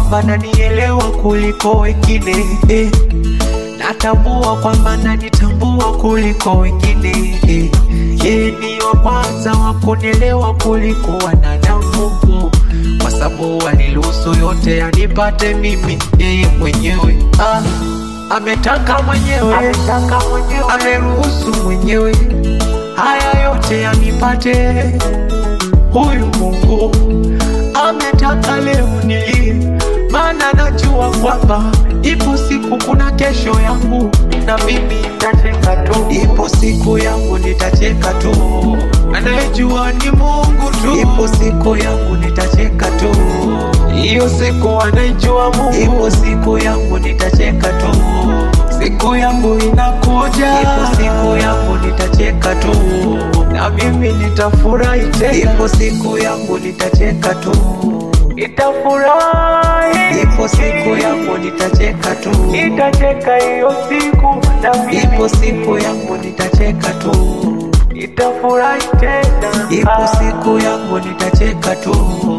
kwamba nanielewa kuliko wengine eh. Natambua kwamba nanitambua kuliko wengine eh. Yeye ni wa kwanza wa kunielewa kuliko wanadamu kwa sababu aliruhusu yote yanipate mimi yeye mwenyewe ah. Ametaka mwenyewe, ameruhusu mwenyewe haya yote yanipate. Huyu Mungu ametaka leo nilie, maana najua kwamba ipo siku, kuna kesho yangu na mimi nitacheka tu. Ipo siku yangu nitacheka tu, anayejua ni Mungu tu. Ipo siku yangu nitacheka tu, hiyo siku anaijua Mungu. Ipo siku yangu nitacheka tu, siku yangu inakuja. Ipo siku yangu nitacheka tu, na mimi nitafurahi tena. Ipo siku yangu nitacheka tu, nitafurahi. Ipo siku yangu nitacheka tu, nitacheka hiyo siku, na mimi ipo siku yangu nitacheka tu, nitafurahi tena. Ipo siku yangu nitacheka tu,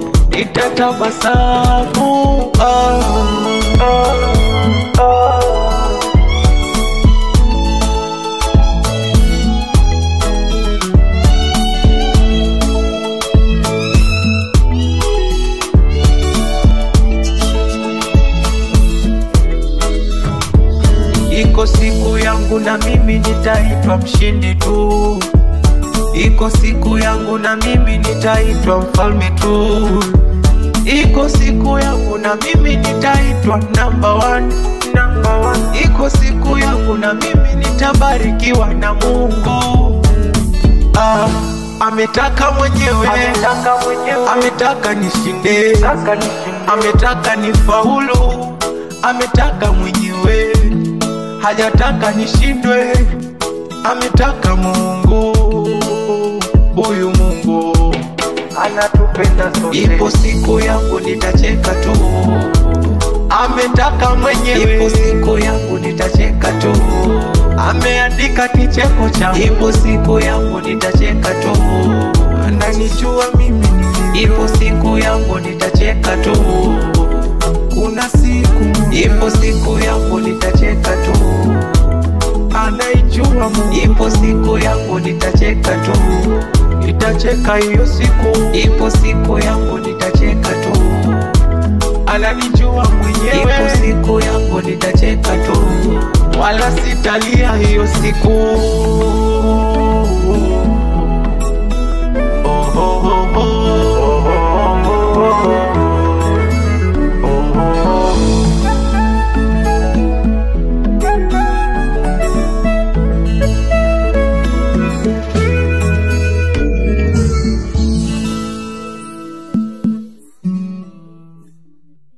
nitatabasamu. Ah, ah, ah. Iko siku yangu na mimi nitaitwa mshindi tu. Iko siku yangu na mimi nitaitwa mfalme tu. Iko siku yangu na mimi nitaitwa number one, number one. Iko siku yangu na mimi nitabarikiwa na Mungu. Ah, ametaka mwenyewe, ametaka mwenyewe, ametaka nishinde, ametaka nifaulu, ametaka mwenyewe hajataka nishindwe, ametaka Mungu. Huyu Mungu anatupenda sote. Ipo siku yangu nitacheka tu, ametaka mwenyewe. Ipo siku yangu nitacheka tu, ameandika kicheko changu. Ipo siku yangu nitacheka tu, ananijua mimi ni Ipo siku yangu nitacheka tu, kuna siku, ipo siku yangu nitacheka tu, anaijua Mungu. Ipo siku yangu nitacheka tu, nitacheka hiyo siku, ipo siku yangu nitacheka tu, ananijua mwenyewe. Ipo siku yangu nitacheka tu, wala sitalia hiyo siku.